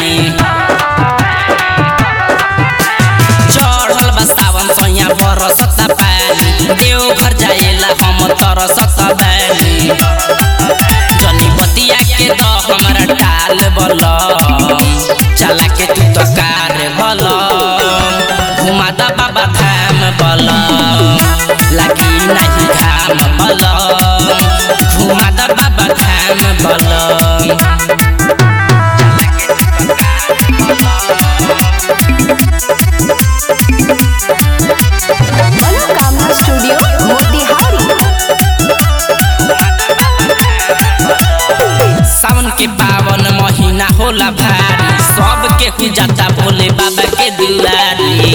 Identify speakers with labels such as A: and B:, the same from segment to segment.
A: तानी चढ़ल बा सावन सैया बरसता पानी देव घर जाएला हम तरसत बानी जनी बतिया के द हमरा टाल बलम चला के तू तो कार बलम घुमा द बाबा धाम बलम लगी नहीं घाम बलम घुमा द बाबा धाम बलम
B: मनोकामना स्टूडियो मोतिहारी
A: सावन के पावन महीना होला भारी सब के जाता भोले बाबा के दुआरी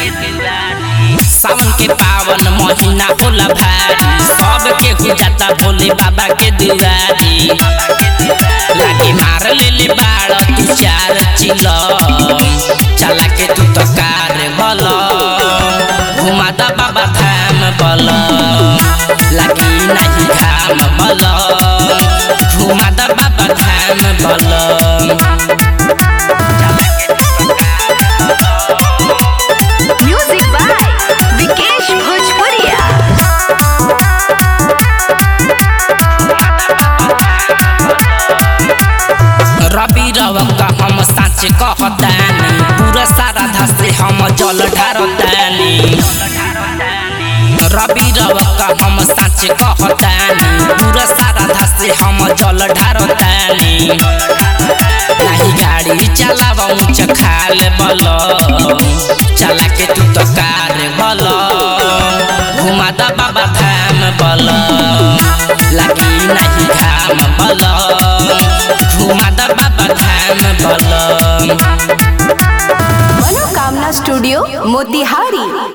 A: सावन के पावन महीना होला भारी सब के जाता भोले बाबा के दुआरी लागी मार लेले बाड़ तू चार चिलम चला के तू तो कार बलम घुमा द बाबा धाम बलम लागी नहीं घाम बलम घुमा द बाबा धाम बलम
B: म्यूजिक बाय विकेश भोजपुरिया
A: रवि रवक हम साँच कहतानी पूरा सारा धसे हम जल ढारतानी रवि रवक हम साँच कहतानी पूरा सारा धसे हम जल ढारतानी नाही गाड़ी चलाव ऊंच खाल बल चला के तू तो कार बल घुमा द बाबा धाम बल लगी नहीं घाम बल घुमा द बाबा धाम बल
B: मनोकामना स्टूडियो मोतिहारी